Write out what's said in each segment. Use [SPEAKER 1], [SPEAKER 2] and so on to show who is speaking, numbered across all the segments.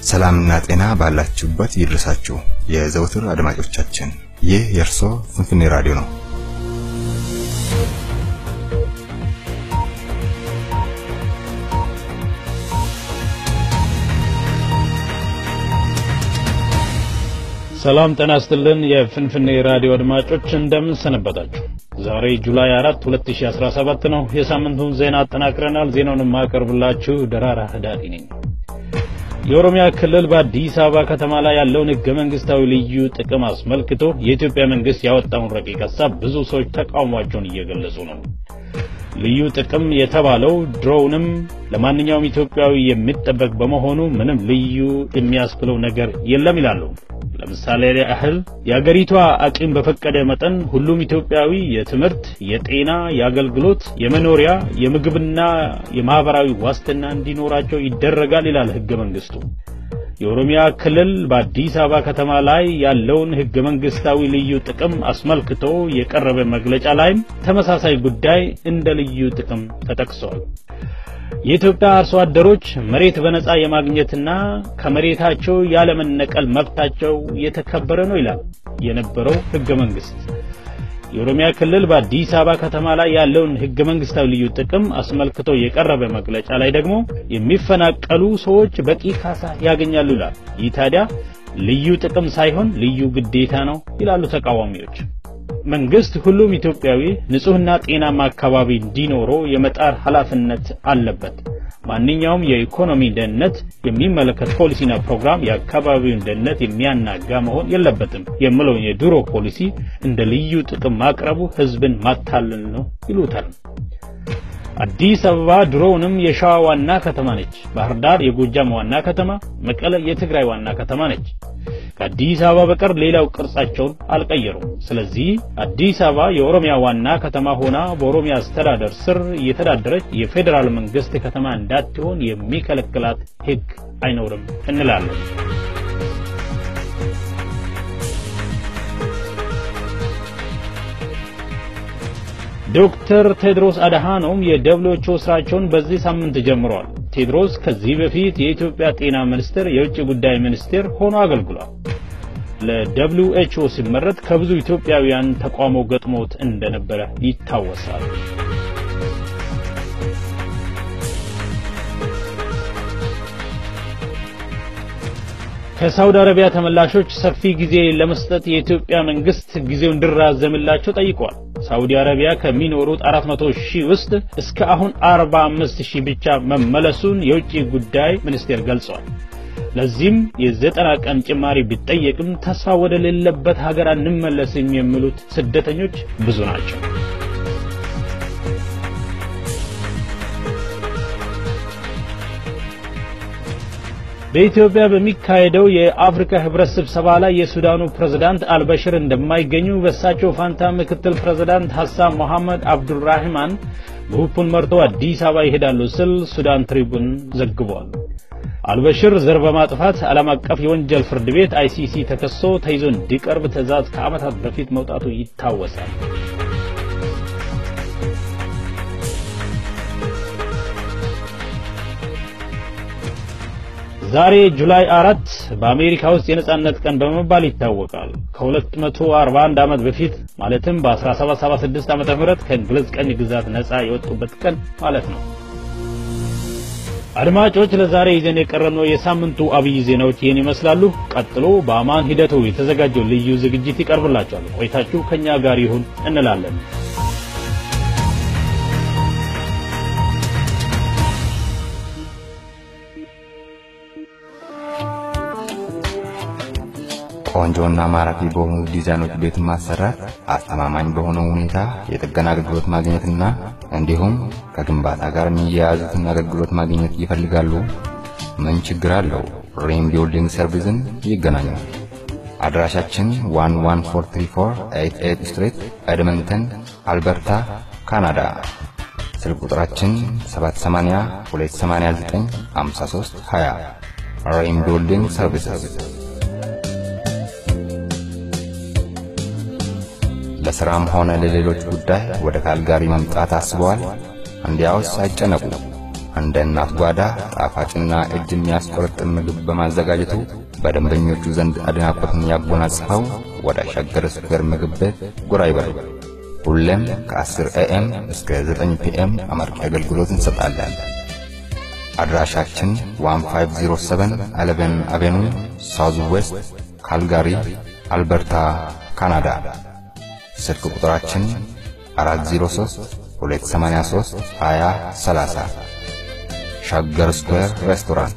[SPEAKER 1] ሰላምና ጤና ባላችሁበት ይድረሳችሁ የዘውትር አድማጮቻችን። ይህ የእርሶ ፍንፍኔ ራዲዮ ነው።
[SPEAKER 2] ሰላም ጤና ይስጥልን። የፍንፍኔ ራዲዮ አድማጮች እንደምን ሰነበታችሁ? ዛሬ ጁላይ 4 2017 ነው። የሳምንቱን ዜና አጠናቅረናል። ዜናውን የማቀርብላችሁ ደራራ ህዳሪ ነኝ። የኦሮሚያ ክልል በአዲስ አበባ ከተማ ላይ ያለውን ህገ መንግስታዊ ልዩ ጥቅም አስመልክቶ የኢትዮጵያ መንግስት ያወጣውን ረቂቅ ሀሳብ ብዙ ሰዎች ተቃውሟቸውን እየገለጹ ነው። ልዩ ጥቅም የተባለው ድሮውንም ለማንኛውም ኢትዮጵያዊ የሚጠበቅ በመሆኑ ምንም ልዩ የሚያስብለው ነገር የለም ይላሉ። ለምሳሌ ያህል የአገሪቷ አቅም በፈቀደ መጠን ሁሉም ኢትዮጵያዊ የትምህርት፣ የጤና፣ የአገልግሎት፣ የመኖሪያ፣ የምግብና የማህበራዊ ዋስትና እንዲኖራቸው ይደረጋል ይላል ህገ መንግስቱ። የኦሮሚያ ክልል በአዲስ አበባ ከተማ ላይ ያለውን ህገ መንግስታዊ ልዩ ጥቅም አስመልክቶ የቀረበ መግለጫ ላይም ተመሳሳይ ጉዳይ እንደ ልዩ ጥቅም ተጠቅሷል። የኢትዮጵያ አርሶ አደሮች መሬት በነጻ የማግኘትና ከመሬታቸው ያለመነቀል መብታቸው የተከበረ ነው ይላል የነበረው ህገ መንግስት። የኦሮሚያ ክልል በአዲስ አበባ ከተማ ላይ ያለውን ህገ መንግስታዊ ልዩ ጥቅም አስመልክቶ የቀረበ መግለጫ ላይ ደግሞ የሚፈናቀሉ ሰዎች በቂ ካሳ ያገኛሉ ይላል። ይህ ታዲያ ልዩ ጥቅም ሳይሆን ልዩ ግዴታ ነው ይላሉ ተቃዋሚዎች። መንግስት ሁሉም ኢትዮጵያዊ ንጹህና ጤናማ አካባቢ እንዲኖረው የመጣር ኃላፊነት አለበት። ማንኛውም የኢኮኖሚ ደህንነት የሚመለከት ፖሊሲና ፕሮግራም የአካባቢውን ደህንነት የሚያናጋ መሆን የለበትም የሚለውን የድሮ ፖሊሲ እንደ ልዩ ጥቅም ማቅረቡ ህዝብን ማታለል ነው ይሉታል። አዲስ አበባ ድሮውንም የሸዋ ዋና ከተማ ነች። ባህር ዳር የጎጃም ዋና ከተማ፣ መቀለ የትግራይ ዋና ከተማ ነች። ከአዲስ አበባ በቀር ሌላው ቅርጻቸውን አልቀየሩም። ስለዚህ አዲስ አበባ የኦሮሚያ ዋና ከተማ ሆና በኦሮሚያ አስተዳደር ስር እየተዳደረች የፌዴራል መንግስት ከተማ እንዳትሆን የሚከለክላት ህግ አይኖርም እንላለን። ዶክተር ቴድሮስ አድሃኖም የደብሊውኤችኦ ስራቸውን በዚህ ሳምንት ጀምረዋል። ቴድሮስ ከዚህ በፊት የኢትዮጵያ ጤና ሚኒስቴር የውጭ ጉዳይ ሚኒስቴር ሆኖ አገልግሏል። ለደብሊውኤችኦ ሲመረጥ ከብዙ ኢትዮጵያውያን ተቃውሞ ገጥሞት እንደነበረ ይታወሳል። ከሳውዲ አረቢያ ተመላሾች ሰፊ ጊዜ ለመስጠት የኢትዮጵያ መንግስት ጊዜው እንዲራዘምላቸው ጠይቀዋል። ሳውዲ አረቢያ ከሚኖሩት 400 ሺህ ውስጥ እስከ አሁን 45 ሺህ ብቻ መመለሱን የውጭ ጉዳይ ሚኒስቴር ገልጿል። ለዚህም የዘጠና ቀን ጭማሪ ቢጠየቅም ተስፋ ወደ ሌለበት ሀገር አንመለስም የሚሉት ስደተኞች ብዙ ናቸው። በኢትዮጵያ በሚካሄደው የአፍሪካ ህብረት ስብሰባ ላይ የሱዳኑ ፕሬዝዳንት አልበሽር እንደማይገኙ በእሳቸው ፋንታ ምክትል ፕሬዝዳንት ሐሳን መሐመድ አብዱራህማን ግሩፑን መርተው አዲስ አበባ ይሄዳሉ ስል ሱዳን ትሪቡን ዘግቧል። አልበሽር ዘር በማጥፋት ዓለም አቀፍ የወንጀል ፍርድ ቤት አይሲሲ ተከሶ ተይዞ እንዲቀርብ ትዕዛዝ ከዓመታት በፊት መውጣቱ ይታወሳል። ዛሬ ጁላይ አራት በአሜሪካ ውስጥ የነጻነት ቀን በመባል ይታወቃል። ከ241 ዓመት በፊት ማለትም በ1776 ዓመተ ምህረት ከእንግሊዝ ቀኝ ግዛት ነጻ የወጡበት ቀን ማለት ነው። አድማጮች ለዛሬ ይዘን የቀረብነው የሳምንቱ አብይ ዜናዎች ይህን ይመስላሉ። ቀጥሎ በአማን ሂደቱ የተዘጋጀው ልዩ ዝግጅት ይቀርብላችኋል። ቆይታችሁ ከኛ ጋር ይሁን እንላለን።
[SPEAKER 1] ቆንጆና ማራኪ በሆኑ ዲዛይኖች ቤት ማሰራት፣ አስተማማኝ በሆነ ሁኔታ የጥገና አገልግሎት ማግኘትና እንዲሁም ከግንባታ ጋር የሚያያዙትን አገልግሎት ማግኘት ይፈልጋሉ? ምን ችግር አለው? ሪም ቢልዲንግ ሰርቪስን ይገናኙ። አድራሻችን 11434 ስትሪት ኤድመንተን አልበርታ ካናዳ። ስልክ ቁጥራችን 780 289 53 20 ሪም ቢልዲንግ ሰርቪስስ ለሥራም ሆነ ለሌሎች ጉዳይ ወደ ካልጋሪ መምጣት አስበዋል? እንዲያውስ አይጨነቁ። እንደ እናት ጓዳ ጣፋጭና እጅ የሚያስቆረጥም ምግብ በማዘጋጀቱ በደንበኞቹ ዘንድ አድናቆትን ያጎናጽፈው ወደ ሸገር ስኩዌር ምግብ ቤት ጎራ ይበሉ። ሁሌም ከ10 ኤኤም እስከ 9 ፒኤም አመርቂ አገልግሎት እንሰጣለን። አድራሻችን 1507 11 አቬኑ ሳውዝ ዌስት ካልጋሪ አልበርታ ካናዳ። ስልክ ቁጥራችን 403 283 20 30 ሸገር ስኩዌር ሬስቶራንት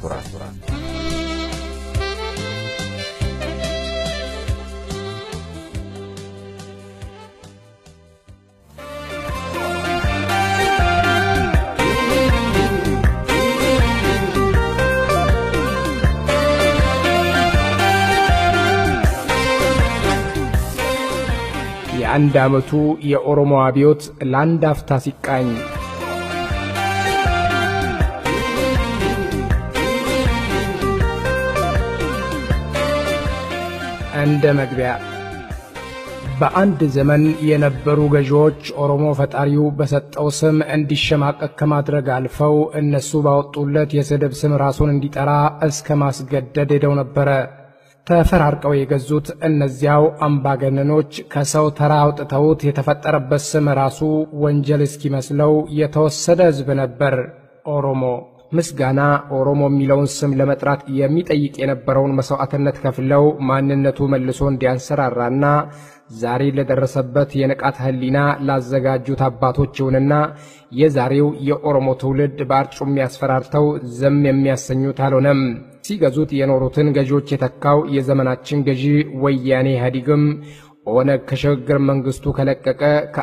[SPEAKER 3] የአንድ ዓመቱ የኦሮሞ አብዮት ለአንድ አፍታ ሲቃኝ እንደ መግቢያ በአንድ ዘመን የነበሩ ገዢዎች ኦሮሞ ፈጣሪው በሰጠው ስም እንዲሸማቀቅ ከማድረግ አልፈው እነሱ ባወጡለት የስድብ ስም ራሱን እንዲጠራ እስከ ማስገደድ ሄደው ነበረ። ተፈራርቀው የገዙት እነዚያው አምባገነኖች ከሰው ተራ አውጥተውት የተፈጠረበት ስም ራሱ ወንጀል እስኪመስለው የተወሰደ ሕዝብ ነበር ኦሮሞ። ምስጋና ኦሮሞ የሚለውን ስም ለመጥራት የሚጠይቅ የነበረውን መሥዋዕትነት ከፍለው ማንነቱ መልሶ እንዲያንሰራራና ዛሬ ለደረሰበት የንቃት ሕሊና ላዘጋጁት አባቶች ይሁንና የዛሬው የኦሮሞ ትውልድ በአርጩሜ ያስፈራርተው ዝም የሚያሰኙት አልሆነም። ሲገዙት የኖሩትን ገዢዎች የተካው የዘመናችን ገዢ ወያኔ ኢህአዴግም ኦነግ ከሽግግር መንግስቱ ከለቀቀ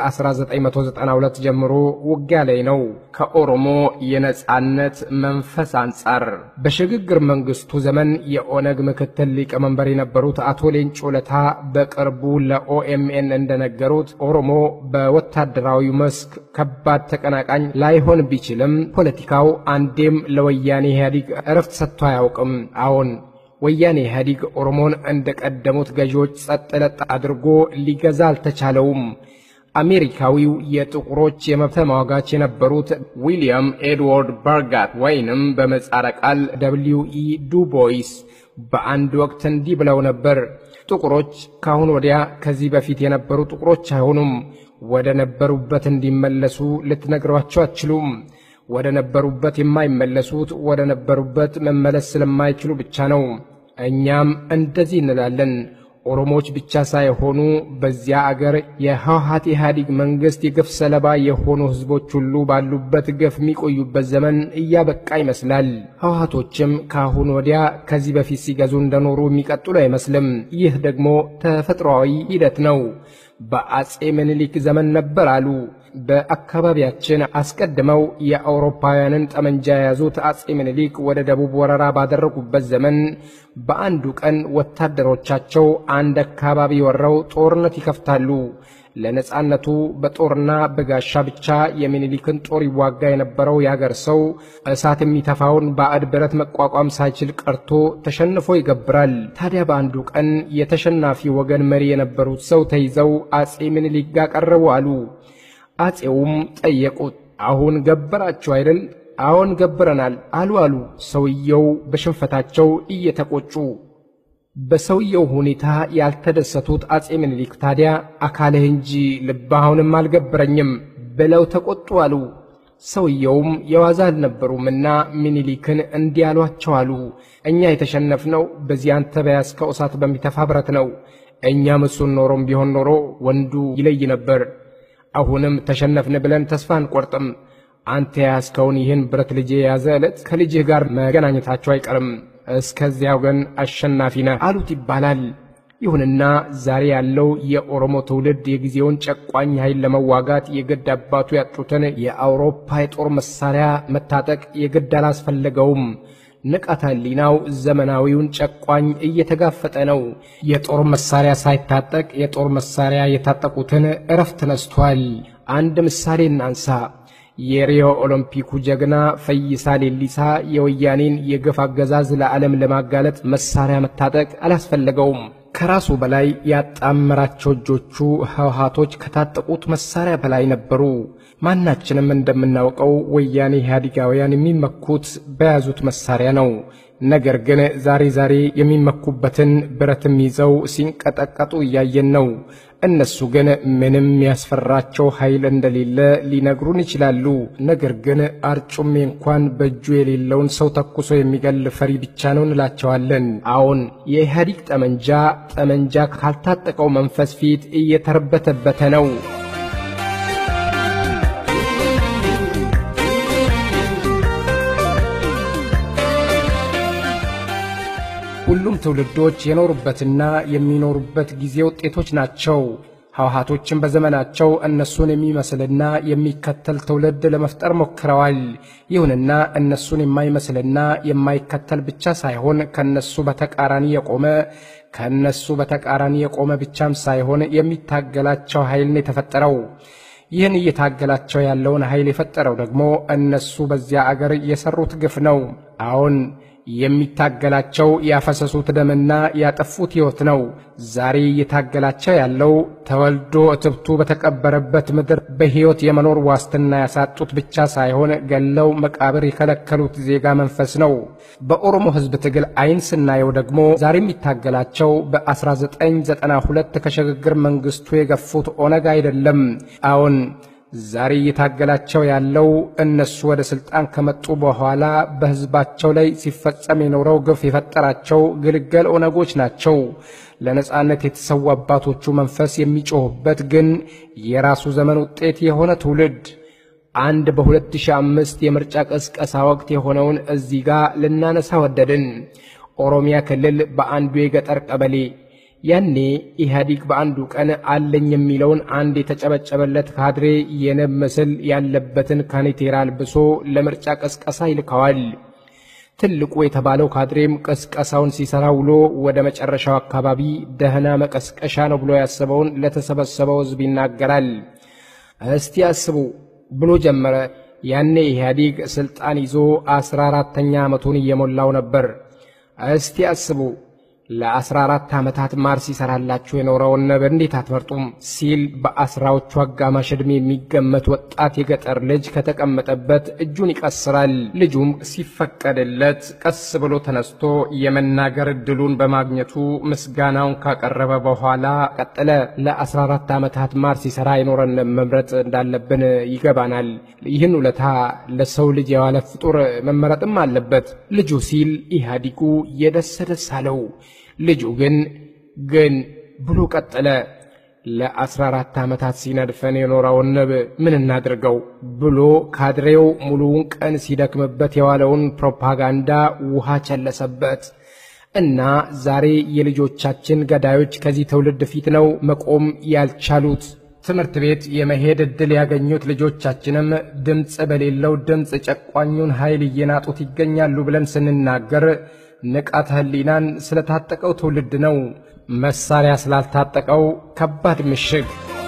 [SPEAKER 3] ከ1992 ጀምሮ ውጊያ ላይ ነው። ከኦሮሞ የነጻነት መንፈስ አንጻር በሽግግር መንግስቱ ዘመን የኦነግ ምክትል ሊቀመንበር የነበሩት አቶ ሌንጮ ለታ በቅርቡ ለኦኤምኤን እንደነገሩት ኦሮሞ በወታደራዊ መስክ ከባድ ተቀናቃኝ ላይሆን ቢችልም ፖለቲካው አንዴም ለወያኔ ኢህአዴግ እረፍት ሰጥቶ አያውቅም። አዎን ወያኔ ኢህአዴግ ኦሮሞን እንደ ቀደሙት ገዢዎች ጸጥ ለጥ አድርጎ ሊገዛ አልተቻለውም። አሜሪካዊው የጥቁሮች የመብት ተሟጋች የነበሩት ዊሊያም ኤድዋርድ በርጋት ወይንም በምህጻረ ቃል ደብሊው ኢ ዱቦይስ በአንድ ወቅት እንዲህ ብለው ነበር። ጥቁሮች ካሁን ወዲያ ከዚህ በፊት የነበሩ ጥቁሮች አይሆኑም። ወደ ነበሩበት እንዲመለሱ ልትነግሯቸው አትችሉም። ወደ ነበሩበት የማይመለሱት ወደ ነበሩበት መመለስ ስለማይችሉ ብቻ ነው። እኛም እንደዚህ እንላለን። ኦሮሞዎች ብቻ ሳይሆኑ በዚያ አገር የህወሓት ኢህአዴግ መንግሥት የግፍ ሰለባ የሆኑ ሕዝቦች ሁሉ ባሉበት ግፍ የሚቆዩበት ዘመን እያበቃ ይመስላል። ህወሓቶችም ከአሁን ወዲያ ከዚህ በፊት ሲገዙ እንደኖሩ የሚቀጥሉ አይመስልም። ይህ ደግሞ ተፈጥሯዊ ሂደት ነው። በአጼ ምኒልክ ዘመን ነበር አሉ። በአካባቢያችን አስቀድመው የአውሮፓውያንን ጠመንጃ የያዙት አጼ ምኒልክ ወደ ደቡብ ወረራ ባደረጉበት ዘመን በአንዱ ቀን ወታደሮቻቸው አንድ አካባቢ ወረው ጦርነት ይከፍታሉ። ለነጻነቱ በጦርና በጋሻ ብቻ የሚኒሊክን ጦር ይዋጋ የነበረው ያገር ሰው እሳት የሚተፋውን ባዕድ ብረት መቋቋም ሳይችል ቀርቶ ተሸንፎ ይገብራል። ታዲያ በአንዱ ቀን የተሸናፊ ወገን መሪ የነበሩት ሰው ተይዘው አጼ ምኒልክ ጋር ቀረቡ አሉ። አጼውም ጠየቁት፣ አሁን ገበራችሁ አይደል? አዎን ገብረናል አሉ አሉ ሰውየው በሽንፈታቸው እየተቆጩ። በሰውየው ሁኔታ ያልተደሰቱት አጼ ምኒልክ ታዲያ አካልህ እንጂ ልብህ አሁንም አልገበረኝም ብለው ተቆጡ አሉ። ሰውየውም የዋዛ አልነበሩምና ምኒልክን እንዲህ አሏቸው አሉ። እኛ የተሸነፍነው በዚህ አንተ በያዝከው እሳት በሚተፋ ብረት ነው። እኛም እሱን ኖሮም ቢሆን ኖሮ ወንዱ ይለይ ነበር። አሁንም ተሸነፍን ብለን ተስፋ አንቆርጥም። አንተ የያዝከውን ይህን ብረት ልጄ የያዘ ዕለት ከልጅህ ጋር መገናኘታቸው አይቀርም። እስከዚያው ግን አሸናፊ ነህ አሉት ይባላል። ይሁንና ዛሬ ያለው የኦሮሞ ትውልድ የጊዜውን ጨቋኝ ኃይል ለመዋጋት የግድ አባቱ ያጡትን የአውሮፓ የጦር መሳሪያ መታጠቅ የግድ አላስፈለገውም። ንቃተ ሕሊናው ዘመናዊውን ጨቋኝ እየተጋፈጠ ነው። የጦር መሳሪያ ሳይታጠቅ የጦር መሳሪያ የታጠቁትን እረፍት ነስቷል። አንድ ምሳሌ እናንሳ። የሪዮ ኦሎምፒኩ ጀግና ፈይሳ ሌሊሳ የወያኔን የግፍ አገዛዝ ለዓለም ለማጋለጥ መሳሪያ መታጠቅ አላስፈለገውም። ከራሱ በላይ ያጣመራቸው እጆቹ ህወሓቶች ከታጠቁት መሳሪያ በላይ ነበሩ። ማናችንም እንደምናውቀው ወያኔ ኢህአዴጋውያን የሚመኩት በያዙት መሳሪያ ነው። ነገር ግን ዛሬ ዛሬ የሚመኩበትን ብረትም ይዘው ሲንቀጠቀጡ እያየን ነው። እነሱ ግን ምንም ያስፈራቸው ኃይል እንደሌለ ሊነግሩን ይችላሉ። ነገር ግን አርጩሜ እንኳን በእጁ የሌለውን ሰው ተኩሶ የሚገል ፈሪ ብቻ ነው እንላቸዋለን። አዎን የኢህአዴግ ጠመንጃ ጠመንጃ ካልታጠቀው መንፈስ ፊት እየተርበተበተ ነው። ሁሉም ትውልዶች የኖሩበትና የሚኖሩበት ጊዜ ውጤቶች ናቸው። ህወሓቶችን በዘመናቸው እነሱን የሚመስልና የሚከተል ትውልድ ለመፍጠር ሞክረዋል። ይሁንና እነሱን የማይመስልና የማይከተል ብቻ ሳይሆን ከነሱ በተቃራኒ የቆመ ከነሱ በተቃራኒ የቆመ ብቻም ሳይሆን የሚታገላቸው ኃይልን የተፈጠረው ይህን እየታገላቸው ያለውን ኃይል የፈጠረው ደግሞ እነሱ በዚያ አገር የሰሩት ግፍ ነው። አዎን የሚታገላቸው ያፈሰሱት ደምና ያጠፉት ሕይወት ነው። ዛሬ እየታገላቸው ያለው ተወልዶ እትብቱ በተቀበረበት ምድር በሕይወት የመኖር ዋስትና ያሳጡት ብቻ ሳይሆን ገለው መቃብር የከለከሉት ዜጋ መንፈስ ነው። በኦሮሞ ሕዝብ ትግል አይን ስናየው ደግሞ ዛሬ የሚታገላቸው በ1992 ከሽግግር መንግስቱ የገፉት ኦነግ አይደለም። አዎን ዛሬ እየታገላቸው ያለው እነሱ ወደ ስልጣን ከመጡ በኋላ በህዝባቸው ላይ ሲፈጸም የኖረው ግፍ የፈጠራቸው ግልገል ኦነጎች ናቸው። ለነጻነት የተሰዉ አባቶቹ መንፈስ የሚጮህበት ግን የራሱ ዘመን ውጤት የሆነ ትውልድ አንድ በ2005 የምርጫ ቅስቀሳ ወቅት የሆነውን እዚህ ጋር ልናነሳ ወደድን። ኦሮሚያ ክልል በአንዱ የገጠር ቀበሌ ያኔ ኢህአዲግ በአንዱ ቀን አለኝ የሚለውን አንድ የተጨበጨበለት ካድሬ የንብ ምስል ያለበትን ካኔቴራ አልብሶ ለምርጫ ቀስቀሳ ይልከዋል። ትልቁ የተባለው ካድሬም ቀስቀሳውን ሲሰራ ውሎ ወደ መጨረሻው አካባቢ ደህና መቀስቀሻ ነው ብሎ ያሰበውን ለተሰበሰበው ሕዝብ ይናገራል። እስቲ አስቡ ብሎ ጀመረ። ያኔ ኢህአዲግ ስልጣን ይዞ አስራ አራተኛ ዓመቱን እየሞላው ነበር። እስቲ አስቡ ለአስራ አራት ዓመታት ማር ሲሰራላችሁ የኖረውን ንብ እንዴት አትመርጡም? ሲል በአስራዎቹ አጋማሽ ዕድሜ የሚገመት ወጣት የገጠር ልጅ ከተቀመጠበት እጁን ይቀስራል። ልጁም ሲፈቀድለት ቀስ ብሎ ተነስቶ የመናገር ዕድሉን በማግኘቱ ምስጋናውን ካቀረበ በኋላ ቀጠለ። ለአስራ አራት ዓመታት ማር ሲሰራ የኖረን መምረጥ እንዳለብን ይገባናል። ይህን ውለታ ለሰው ልጅ የዋለ ፍጡር መመረጥም አለበት። ልጁ ሲል ኢህአዲጉ የደስ ደስ አለው። ልጁ ግን ግን ብሎ ቀጠለ። ለአስራ አራት ዓመታት ሲነድፈን የኖረውን ንብ ምን እናድርገው ብሎ ካድሬው ሙሉውን ቀን ሲደክምበት የዋለውን ፕሮፓጋንዳ ውሃ ቸለሰበት እና ዛሬ የልጆቻችን ገዳዮች ከዚህ ትውልድ ፊት ነው መቆም ያልቻሉት። ትምህርት ቤት የመሄድ ዕድል ያገኙት ልጆቻችንም ድምፅ በሌለው ድምፅ ጨቋኙን ኃይል እየናጡት ይገኛሉ ብለን ስንናገር ንቃተ ህሊናን ስለታጠቀው ትውልድ ነው። መሳሪያ ስላልታጠቀው ከባድ ምሽግ።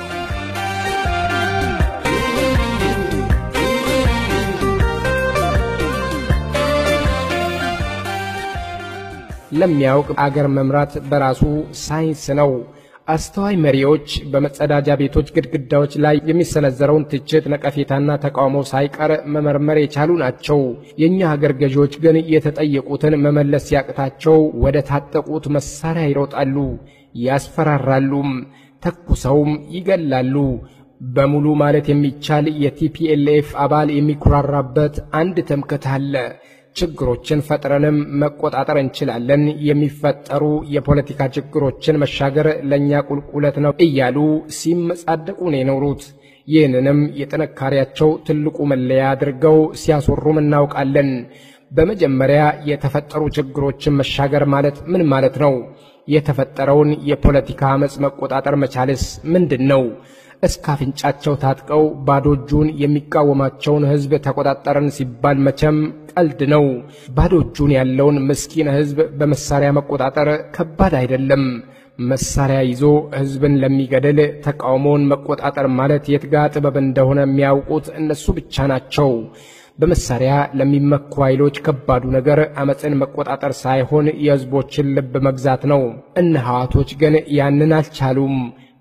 [SPEAKER 3] ለሚያውቅ አገር መምራት በራሱ ሳይንስ ነው። አስተዋይ መሪዎች በመጸዳጃ ቤቶች ግድግዳዎች ላይ የሚሰነዘረውን ትችት፣ ነቀፌታና ተቃውሞ ሳይቀር መመርመር የቻሉ ናቸው። የእኛ ሀገር ገዢዎች ግን የተጠየቁትን መመለስ ሲያቅታቸው ወደ ታጠቁት መሳሪያ ይሮጣሉ፣ ያስፈራራሉም፣ ተኩሰውም ይገላሉ። በሙሉ ማለት የሚቻል የቲፒኤልኤፍ አባል የሚኩራራበት አንድ ትምክህት አለ። ችግሮችን ፈጥረንም መቆጣጠር እንችላለን። የሚፈጠሩ የፖለቲካ ችግሮችን መሻገር ለእኛ ቁልቁለት ነው እያሉ ሲመጻደቁ ነው የኖሩት። ይህንንም የጥንካሬያቸው ትልቁ መለያ አድርገው ሲያስወሩም እናውቃለን። በመጀመሪያ የተፈጠሩ ችግሮችን መሻገር ማለት ምን ማለት ነው? የተፈጠረውን የፖለቲካ አመፅ መቆጣጠር መቻልስ ምንድን ነው? እስከ አፍንጫቸው ታጥቀው ባዶ እጁን የሚቃወማቸውን ሕዝብ ተቆጣጠረን ሲባል መቼም ቀልድ ነው። ባዶ እጁን ያለውን ምስኪን ሕዝብ በመሳሪያ መቆጣጠር ከባድ አይደለም። መሳሪያ ይዞ ሕዝብን ለሚገድል ተቃውሞውን መቆጣጠር ማለት የትጋ ጥበብ እንደሆነ የሚያውቁት እነሱ ብቻ ናቸው። በመሳሪያ ለሚመኩ ኃይሎች ከባዱ ነገር አመፅን መቆጣጠር ሳይሆን የሕዝቦችን ልብ መግዛት ነው። እነ ሐዋቶች ግን ያንን አልቻሉም።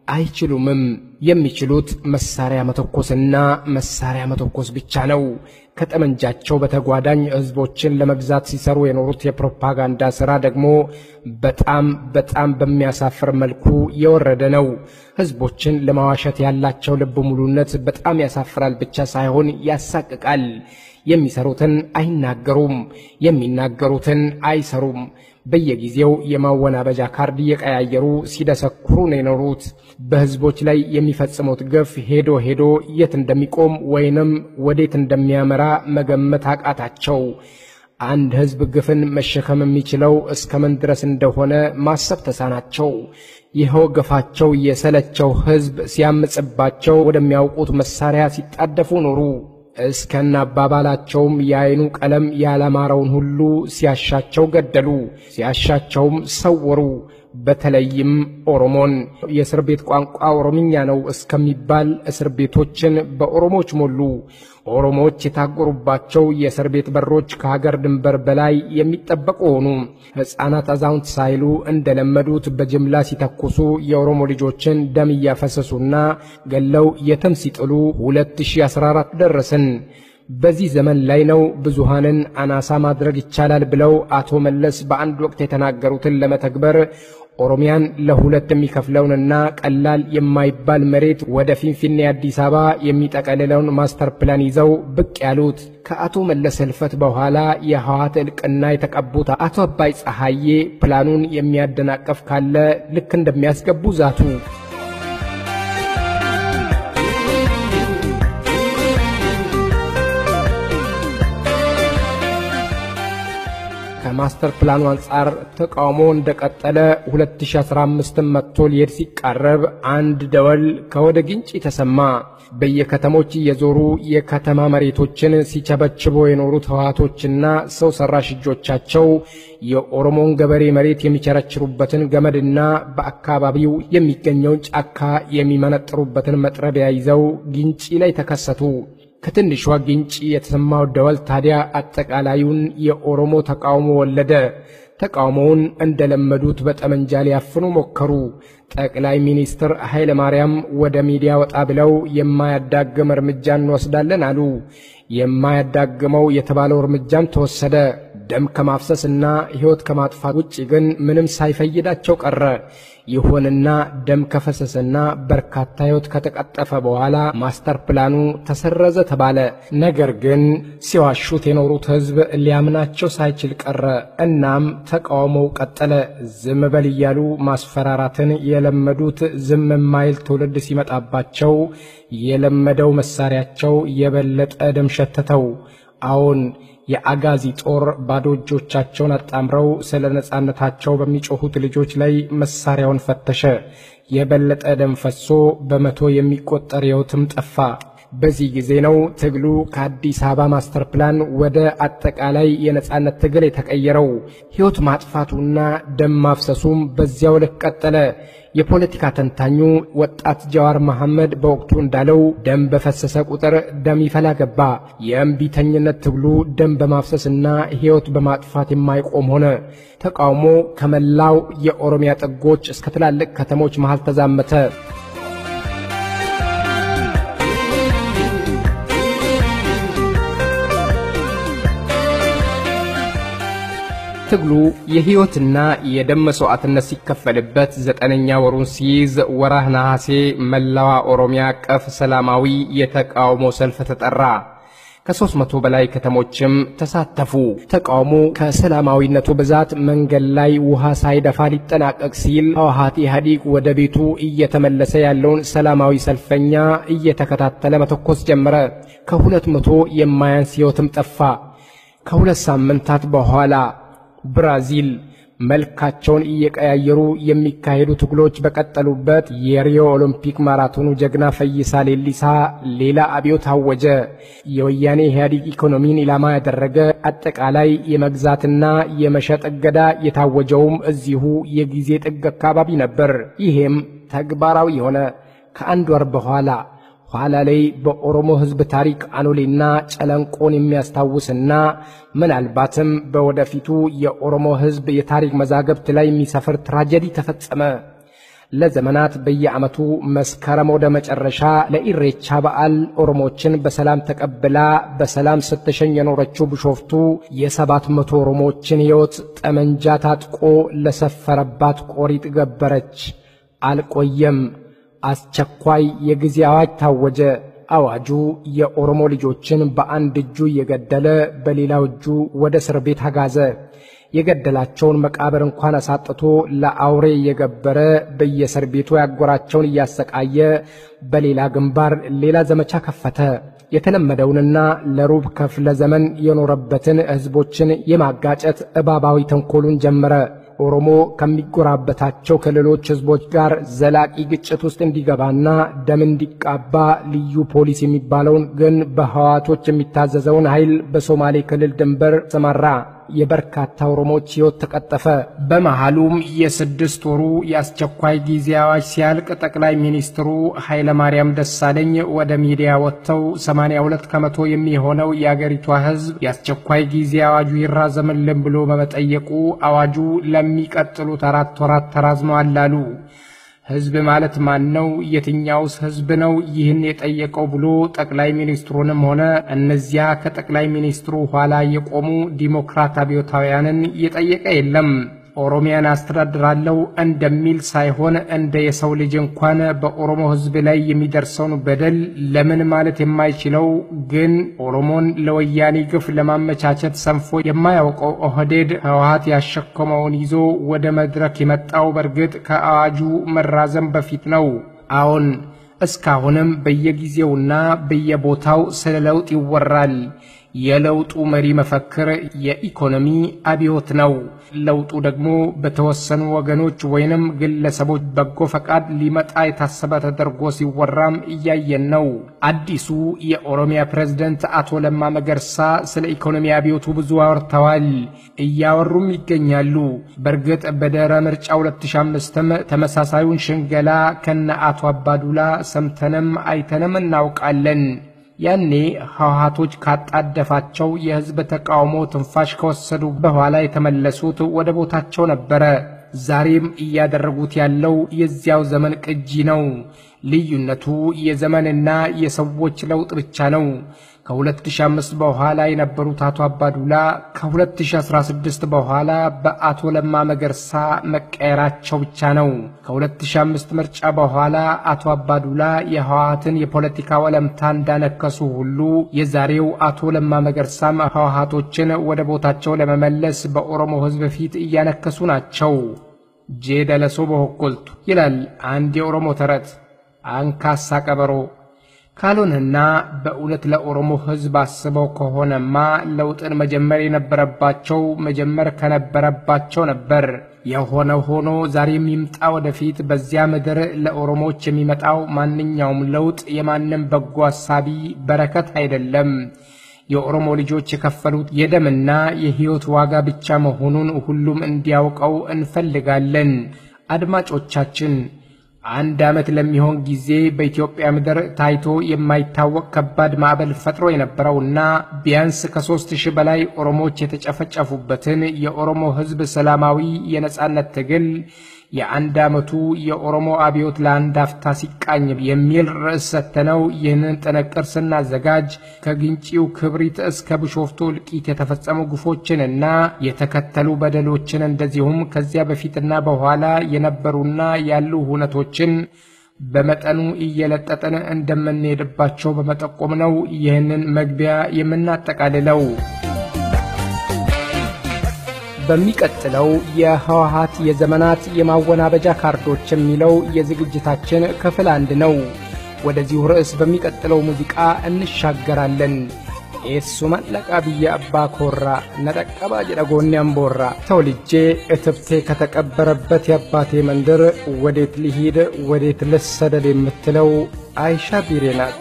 [SPEAKER 3] አይችሉምም። የሚችሉት መሳሪያ መተኮስና መሳሪያ መተኮስ ብቻ ነው። ከጠመንጃቸው በተጓዳኝ ህዝቦችን ለመግዛት ሲሰሩ የኖሩት የፕሮፓጋንዳ ሥራ ደግሞ በጣም በጣም በሚያሳፍር መልኩ የወረደ ነው። ህዝቦችን ለማዋሸት ያላቸው ልብ ሙሉነት በጣም ያሳፍራል ብቻ ሳይሆን ያሳቅቃል። የሚሰሩትን አይናገሩም፣ የሚናገሩትን አይሰሩም። በየጊዜው የማወናበጃ ካርድ እየቀያየሩ ሲደሰኩሩ ነው የኖሩት። በህዝቦች ላይ የሚፈጽሙት ግፍ ሄዶ ሄዶ የት እንደሚቆም ወይንም ወዴት እንደሚያመራ መገመት አቃታቸው። አንድ ህዝብ ግፍን መሸከም የሚችለው እስከምን ድረስ እንደሆነ ማሰብ ተሳናቸው። ይኸው ግፋቸው የሰለቸው ህዝብ ሲያምጽባቸው ወደሚያውቁት መሳሪያ ሲጣደፉ ኖሩ። እስከነ አባባላቸውም የአይኑ ቀለም ያላማረውን ሁሉ ሲያሻቸው ገደሉ፣ ሲያሻቸውም ሰወሩ። በተለይም ኦሮሞን የእስር ቤት ቋንቋ ኦሮምኛ ነው እስከሚባል እስር ቤቶችን በኦሮሞች ሞሉ። ኦሮሞዎች የታጎሩባቸው የእስር ቤት በሮች ከሀገር ድንበር በላይ የሚጠበቁ ሆኑ። ሕፃናት፣ አዛውንት ሳይሉ እንደለመዱት በጅምላ ሲተኩሱ የኦሮሞ ልጆችን ደም እያፈሰሱና ገለው የትም ሲጥሉ 2014 ደረስን። በዚህ ዘመን ላይ ነው ብዙሃንን አናሳ ማድረግ ይቻላል ብለው አቶ መለስ በአንድ ወቅት የተናገሩትን ለመተግበር ኦሮሚያን ለሁለት የሚከፍለውንና ቀላል የማይባል መሬት ወደ ፊንፊኔ አዲስ አበባ የሚጠቀልለውን ማስተር ፕላን ይዘው ብቅ ያሉት ከአቶ መለስ ህልፈት በኋላ የህወሓት እልቅና የተቀቡት አቶ አባይ ፀሐዬ ፕላኑን የሚያደናቀፍ ካለ ልክ እንደሚያስገቡ ዛቱ። ከማስተር ፕላኑ አንጻር ተቃውሞ እንደቀጠለ 2015 መጥቶ ሊሄድ ሲቃረብ አንድ ደወል ከወደ ግንጭ ተሰማ። በየከተሞች እየዞሩ የከተማ መሬቶችን ሲቸበችቦ የኖሩት ህወሓቶችና ሰው ሰራሽ እጆቻቸው የኦሮሞን ገበሬ መሬት የሚቸረችሩበትን ገመድና በአካባቢው የሚገኘውን ጫካ የሚመነጥሩበትን መጥረቢያ ይዘው ግንጪ ላይ ተከሰቱ። ከትንሿ ግንጭ የተሰማው ደወል ታዲያ አጠቃላዩን የኦሮሞ ተቃውሞ ወለደ። ተቃውሞውን እንደለመዱት በጠመንጃ ሊያፍኑ ሞከሩ። ጠቅላይ ሚኒስትር ኃይለ ማርያም ወደ ሚዲያ ወጣ ብለው የማያዳግም እርምጃ እንወስዳለን አሉ። የማያዳግመው የተባለው እርምጃም ተወሰደ። ደም ከማፍሰስና ሕይወት ከማጥፋት ውጭ ግን ምንም ሳይፈይዳቸው ቀረ። ይሁንና ደም ከፈሰሰና በርካታ ሕይወት ከተቀጠፈ በኋላ ማስተር ፕላኑ ተሰረዘ ተባለ። ነገር ግን ሲዋሹት የኖሩት ሕዝብ ሊያምናቸው ሳይችል ቀረ። እናም ተቃውሞው ቀጠለ። ዝም በል እያሉ ማስፈራራትን የለመዱት ዝም የማይል ትውልድ ሲመጣባቸው የለመደው መሳሪያቸው የበለጠ ደም ሸተተው። አዎን የአጋዚ ጦር ባዶ እጆቻቸውን አጣምረው ስለ ነጻነታቸው በሚጮኹት ልጆች ላይ መሳሪያውን ፈተሸ። የበለጠ ደም ፈሶ በመቶ የሚቆጠር ሕይወትም ጠፋ። በዚህ ጊዜ ነው ትግሉ ከአዲስ አበባ ማስተር ፕላን ወደ አጠቃላይ የነጻነት ትግል የተቀየረው። ሕይወት ማጥፋቱና ደም ማፍሰሱም በዚያው ልክ ቀጠለ። የፖለቲካ ተንታኙ ወጣት ጀዋር መሐመድ በወቅቱ እንዳለው ደም በፈሰሰ ቁጥር ደም ይፈላ ገባ። የእምቢተኝነት ትግሉ ደም በማፍሰስና ሕይወት በማጥፋት የማይቆም ሆነ። ተቃውሞ ከመላው የኦሮሚያ ጥጎች እስከ ትላልቅ ከተሞች መሃል ተዛመተ። ትግሉ የሕይወትና የደም መስዋዕትነት ሲከፈልበት ዘጠነኛ ወሩን ሲይዝ ወራህ ነሐሴ መላዋ ኦሮሚያ አቀፍ ሰላማዊ የተቃውሞ ሰልፍ ተጠራ። ከሦስት መቶ በላይ ከተሞችም ተሳተፉ። ተቃውሞ ከሰላማዊነቱ ብዛት መንገድ ላይ ውሃ ሳይደፋ ሊጠናቀቅ ሲል ህወሓት ኢህአዲግ ወደ ቤቱ እየተመለሰ ያለውን ሰላማዊ ሰልፈኛ እየተከታተለ መተኮስ ጀመረ። ከሁለት መቶ የማያንስ ሕይወትም ጠፋ። ከሁለት ሳምንታት በኋላ ብራዚል መልካቸውን እየቀያየሩ የሚካሄዱ ትግሎች በቀጠሉበት የሪዮ ኦሎምፒክ ማራቶኑ ጀግና ፈይሳ ሌሊሳ ሌላ አብዮት አወጀ። የወያኔ ኢህአዴግ ኢኮኖሚን ኢላማ ያደረገ አጠቃላይ የመግዛትና የመሸጥ እገዳ የታወጀውም እዚሁ የጊዜ ጥግ አካባቢ ነበር። ይሄም ተግባራዊ የሆነ ከአንድ ወር በኋላ ኋላ ላይ በኦሮሞ ሕዝብ ታሪክ አኖሌና ጨለንቆን የሚያስታውስና ምናልባትም በወደፊቱ የኦሮሞ ሕዝብ የታሪክ መዛግብት ላይ የሚሰፍር ትራጀዲ ተፈጸመ። ለዘመናት በየዓመቱ መስከረም ወደ መጨረሻ ለኢሬቻ በዓል ኦሮሞችን በሰላም ተቀብላ በሰላም ስትሸኝ የኖረችው ቢሾፍቱ የሰባት መቶ ኦሮሞችን ሕይወት ጠመንጃ ታጥቆ ለሰፈረባት ቆሪጥ ገበረች። አልቆየም። አስቸኳይ የጊዜ አዋጅ ታወጀ። አዋጁ የኦሮሞ ልጆችን በአንድ እጁ እየገደለ በሌላው እጁ ወደ እስር ቤት አጋዘ። የገደላቸውን መቃብር እንኳን አሳጥቶ ለአውሬ እየገበረ በየእስር ቤቱ ያጎራቸውን እያሰቃየ በሌላ ግንባር ሌላ ዘመቻ ከፈተ። የተለመደውንና ለሩብ ክፍለ ዘመን የኖረበትን ሕዝቦችን የማጋጨት እባባዊ ተንኮሉን ጀመረ። ኦሮሞ ከሚጎራበታቸው ክልሎች ሕዝቦች ጋር ዘላቂ ግጭት ውስጥ እንዲገባና ደም እንዲቃባ ልዩ ፖሊስ የሚባለውን ግን በህዋቶች የሚታዘዘውን ኃይል በሶማሌ ክልል ድንበር ሰማራ። የበርካታ ኦሮሞዎች ሕይወት ተቀጠፈ። በመሃሉም የስድስት ወሩ የአስቸኳይ ጊዜ አዋጅ ሲያልቅ ጠቅላይ ሚኒስትሩ ኃይለማርያም ደሳለኝ ወደ ሚዲያ ወጥተው 82 ከመቶ የሚሆነው የአገሪቷ ሕዝብ የአስቸኳይ ጊዜ አዋጁ ይራዘምልን ብሎ በመጠየቁ አዋጁ ለሚቀጥሉት አራት ወራት ተራዝመዋል አሉ። ሕዝብ ማለት ማን ነው? የትኛውስ ሕዝብ ነው ይህን የጠየቀው ብሎ ጠቅላይ ሚኒስትሩንም ሆነ እነዚያ ከጠቅላይ ሚኒስትሩ ኋላ የቆሙ ዲሞክራት አብዮታውያንን የጠየቀ የለም። ኦሮሚያን አስተዳድራለሁ እንደሚል ሳይሆን እንደ የሰው ልጅ እንኳን በኦሮሞ ሕዝብ ላይ የሚደርሰውን በደል ለምን ማለት የማይችለው ግን ኦሮሞን ለወያኔ ግፍ ለማመቻቸት ሰንፎ የማያውቀው ኦህዴድ ህወሓት ያሸከመውን ይዞ ወደ መድረክ የመጣው በእርግጥ ከአዋጁ መራዘም በፊት ነው። አዎን፣ እስካሁንም በየጊዜውና በየቦታው ስለ ለውጥ ይወራል። የለውጡ መሪ መፈክር የኢኮኖሚ አብዮት ነው። ለውጡ ደግሞ በተወሰኑ ወገኖች ወይንም ግለሰቦች በጎ ፈቃድ ሊመጣ የታሰበ ተደርጎ ሲወራም እያየን ነው። አዲሱ የኦሮሚያ ፕሬዝደንት አቶ ለማ መገርሳ ስለ ኢኮኖሚ አብዮቱ ብዙ አወርተዋል፣ እያወሩም ይገኛሉ። በእርግጥ በድህረ ምርጫ 2005ም ተመሳሳዩን ሽንገላ ከነ አቶ አባዱላ ሰምተንም አይተንም እናውቃለን። ያኔ ህወሓቶች ካጣደፋቸው የህዝብ ተቃውሞ ትንፋሽ ከወሰዱ በኋላ የተመለሱት ወደ ቦታቸው ነበረ። ዛሬም እያደረጉት ያለው የዚያው ዘመን ቅጂ ነው። ልዩነቱ የዘመንና የሰዎች ለውጥ ብቻ ነው። ከ2005 በኋላ የነበሩት አቶ አባዱላ ከ2016 በኋላ በአቶ ለማ መገርሳ መቀየራቸው ብቻ ነው። ከ2005 ምርጫ በኋላ አቶ አባዱላ የህወሓትን የፖለቲካ ወለምታ እንዳነከሱ ሁሉ የዛሬው አቶ ለማ መገርሳም ህወሓቶችን ወደ ቦታቸው ለመመለስ በኦሮሞ ህዝብ ፊት እያነከሱ ናቸው። ጄደለሶ በሆኮልቱ ይላል አንድ የኦሮሞ ተረት። አንካሳ ቀበሮ ካልሆነና በእውነት ለኦሮሞ ህዝብ አስበው ከሆነማ ለውጥን መጀመር የነበረባቸው መጀመር ከነበረባቸው ነበር። የሆነ ሆኖ ዛሬም ይምጣ ወደፊት በዚያ ምድር ለኦሮሞዎች የሚመጣው ማንኛውም ለውጥ የማንም በጎ አሳቢ በረከት አይደለም። የኦሮሞ ልጆች የከፈሉት የደምና የሕይወት ዋጋ ብቻ መሆኑን ሁሉም እንዲያውቀው እንፈልጋለን። አድማጮቻችን አንድ ዓመት ለሚሆን ጊዜ በኢትዮጵያ ምድር ታይቶ የማይታወቅ ከባድ ማዕበል ፈጥሮ የነበረውና ቢያንስ ከሦስት ሺህ በላይ ኦሮሞዎች የተጨፈጨፉበትን የኦሮሞ ሕዝብ ሰላማዊ የነጻነት ትግል የአንድ ዓመቱ የኦሮሞ አብዮት ለአንድ አፍታ ሲቃኝ የሚል ርዕስ ሰጥተነው ይህንን ጥንቅር ስናዘጋጅ ከግንጪው ክብሪት እስከ ቢሾፍቱ እልቂት የተፈጸሙ ግፎችንና የተከተሉ በደሎችን እንደዚሁም ከዚያ በፊትና በኋላ የነበሩና ያሉ ሁነቶችን በመጠኑ እየለጠጠን እንደምንሄድባቸው በመጠቆም ነው ይህንን መግቢያ የምናጠቃልለው። በሚቀጥለው የህወሓት የዘመናት የማወናበጃ ካርዶች የሚለው የዝግጅታችን ክፍል አንድ ነው። ወደዚሁ ርዕስ በሚቀጥለው ሙዚቃ እንሻገራለን። ኤሱ መለቃ ብዬ አባ ኮራ ነጠቀባ ጀደጎኔ አምቦራ ተወልጄ እትብቴ ከተቀበረበት የአባቴ መንደር ወዴት ልሂድ ወዴት ልሰደድ የምትለው አይሻ ቢሬ ናት።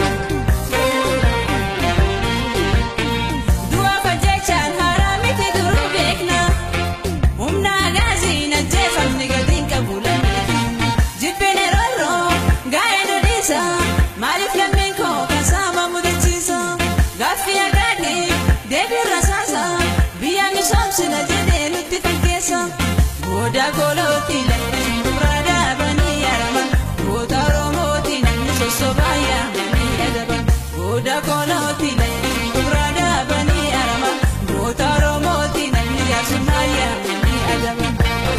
[SPEAKER 4] Dua fajecha haramiti duru Goda koloti lafti brada bani yarama Goda romoti namni sosobaya mani adaba Goda koloti lafti brada bani yarama Goda romoti namni yasumaya mani adaba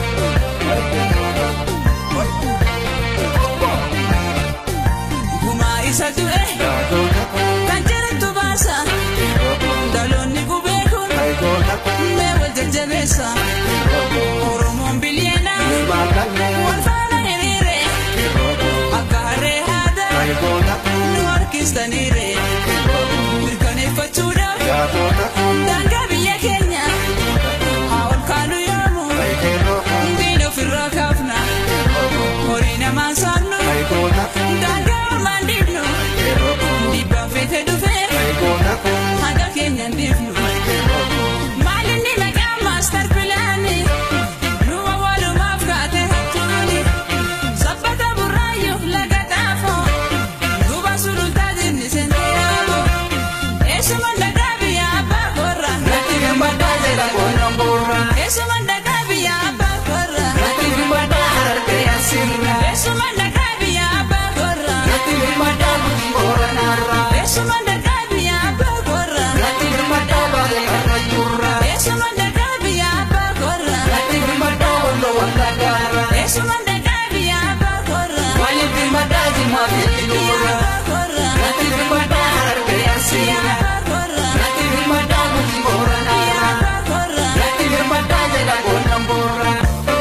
[SPEAKER 4] Guma isa ture kan jirantu baasa dhaloonni gubee kun mee wal jajjabeessa oromoon bilyeena wal faana hiriire akka harree haada nu harkistaniire mirkaneeffachuudhaaf daangaa biyya keenya haa ol kaanu yoomu diina ofirraa kaafna horii namaan saamnu daangaa ormaan dhiibnu dhiibbaan feete dhufee hanga keenyan dhiifnu maalinni maqaa maastar pilaani numa walumaaf kaate hattuuni sabbata burraayyuuf laga xaafoo duuba sulultaa jinni senteyaabo eessuma dhagaa biyya abbaa korra natti gammadaa jedha qonnan burra eessuma dhagaa biyya abbaa korra natti gammadaa harkee asirra eessuma dhagaa biyya abbaa korra natti gammadaa buti booranarra eessuma dhagaa biyya abbaa korra natti gammadaa baale karra jurra eessuma dhagaa biyya abbaa korra natti gammadaa wando wanda gaara eessuma dhagaa biyya abbaa korra waliin gammadaa jimaa fi dura natti gammadaa harkee asirra natti gammadaa buti booranarra natti gammadaa jedha qonnan burra.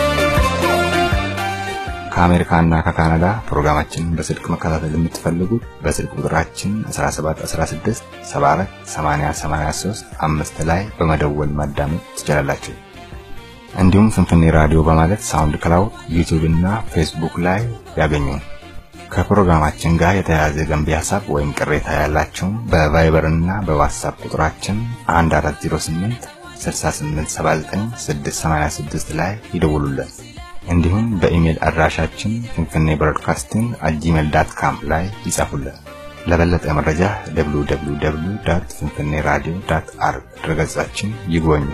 [SPEAKER 1] ከአሜሪካና ከካናዳ ፕሮግራማችንን በስልክ መከታተል የምትፈልጉት በስልክ ቁጥራችን 1716 74 80 83 አምስት ላይ በመደወል ማዳመጥ ትችላላችሁ። እንዲሁም ፍንፍኔ ራዲዮ በማለት ሳውንድ ክላውድ፣ ዩቲዩብ እና ፌስቡክ ላይ ያገኙን። ከፕሮግራማችን ጋር የተያያዘ ገንቢ ሀሳብ ወይም ቅሬታ ያላችሁ በቫይበር እና በዋትሳፕ ቁጥራችን 1408 6879 686 ላይ ይደውሉልን። እንዲሁም በኢሜል አድራሻችን ፍንፍኔ ብሮድካስቲንግ አት ጂሜል ዳት ካም ላይ ይጻፉልን። ለበለጠ መረጃ www ፍንፍኔ ራዲዮ ዳት አርግ ድረገጻችን ይጎብኙ።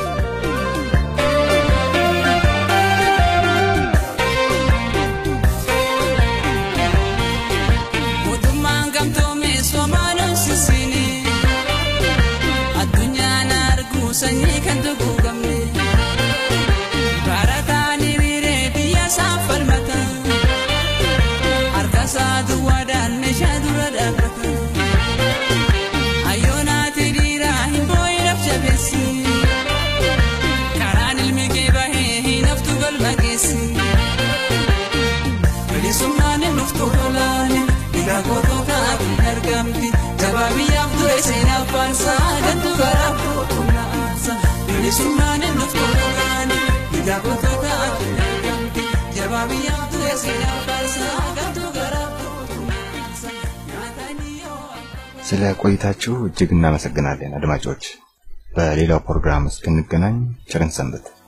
[SPEAKER 4] Mootummaan gamtoomee Somaaluun sisiini. Addunyaan arguu sanyii kan duguugamne. Barataan hiriiree biyya isaan falmata. Harka isaa duwwaadhaan meeshaa dura dhaabbata. Hayyoonaati dhiiraa hin boo'ineef jabeessi. Karaan ilmi kee bahee hin haftu galma geessi. bilisummaan nuftu olaane dhiigaa goototaa kun argamti jabaa biyyaaf ture seenaa faansaa gantu garaa gootumna aansa bilisummaan nuftu olaane dhiigaa goototaa kun argamti jabaa biyyaaf ture seenaa faansaa gantu garaa gootumna aansa nyaatanii yoo
[SPEAKER 1] ስለ ቆይታችሁ እጅግ እናመሰግናለን አድማጮች። በሌላው ፕሮግራም እስክንገናኝ ቸርን ሰንብት።